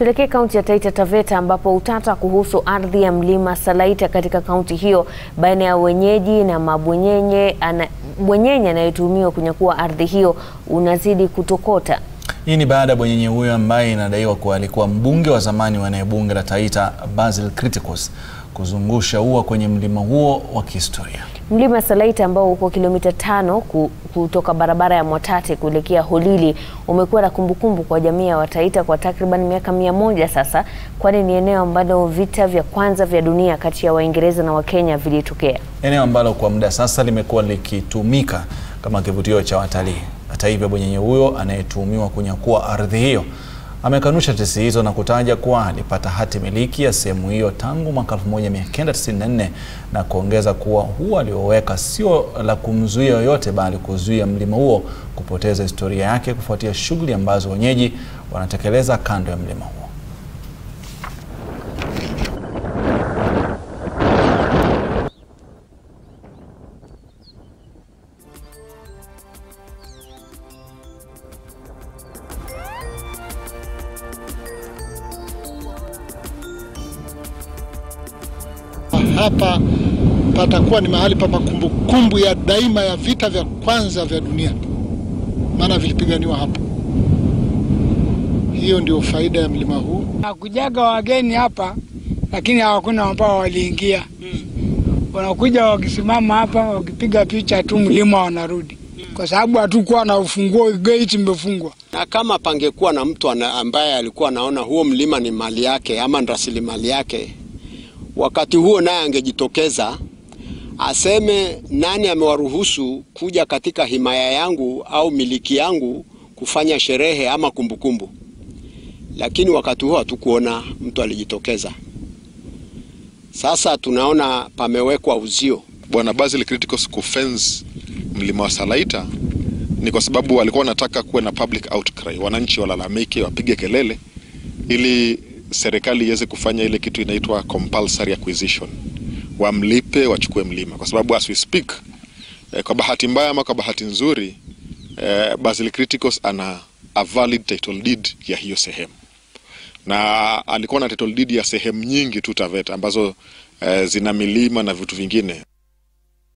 Tuelekee kaunti ya Taita Taveta ambapo utata kuhusu ardhi ya mlima Salaita katika kaunti hiyo baina ya wenyeji na mabwenyenye ana, bwenyenye anayetuhumiwa kunyakua ardhi hiyo unazidi kutokota. Hii ni baada ya bwenyenye huyo ambaye inadaiwa kuwa alikuwa mbunge wa zamani wa eneo bunge la Taita Basil Criticus kuzungusha ua kwenye mlima huo wa kihistoria. Mlima Salaita ambao uko kilomita tano kutoka barabara ya Mwatate kuelekea Holili umekuwa na kumbukumbu kwa jamii ya Wataita kwa takriban miaka mia moja sasa, kwani ni eneo ambalo vita vya kwanza vya dunia kati ya Waingereza na Wakenya vilitokea. Eneo ambalo kwa muda sasa limekuwa likitumika kama kivutio cha watalii. Hata hivyo, bwenyenye huyo anayetuhumiwa kunyakua ardhi hiyo amekanusha tetesi hizo na kutaja kuwa alipata hati miliki ya sehemu hiyo tangu mwaka 1994 na kuongeza kuwa huo alioweka sio la kumzuia yoyote bali kuzuia mlima huo kupoteza historia yake kufuatia shughuli ambazo wenyeji wanatekeleza kando ya mlima huo. Hapa patakuwa ni mahali pa makumbukumbu ya daima ya vita vya kwanza vya dunia, maana vilipiganiwa hapa. Hiyo ndio faida ya mlima huu. Hakujaga wageni hapa, lakini hawakuna ambao waliingia. Wanakuja wakisimama hapa, wakipiga picha tu, mlima wanarudi, kwa sababu hatukuwa na ufunguo, gate imefungwa. Na kama pangekuwa na mtu ambaye alikuwa anaona huo mlima ni mali yake ama rasilimali yake wakati huo naye angejitokeza aseme nani amewaruhusu kuja katika himaya yangu au miliki yangu kufanya sherehe ama kumbukumbu kumbu. Lakini wakati huo hatukuona mtu alijitokeza. Sasa tunaona pamewekwa uzio. Bwana Basil Criticus kufence mlima wa Salaita ni kwa sababu walikuwa wanataka kuwe na public outcry, wananchi walalamike, wapige kelele ili serikali iweze kufanya ile kitu inaitwa compulsory acquisition, wamlipe wachukue mlima, kwa sababu as we speak eh, kwa bahati mbaya ama kwa bahati nzuri eh, Basil Criticus ana a valid title deed ya hiyo sehemu, na alikuwa na title deed ya sehemu nyingi tu Taveta ambazo eh, zina milima na vitu vingine.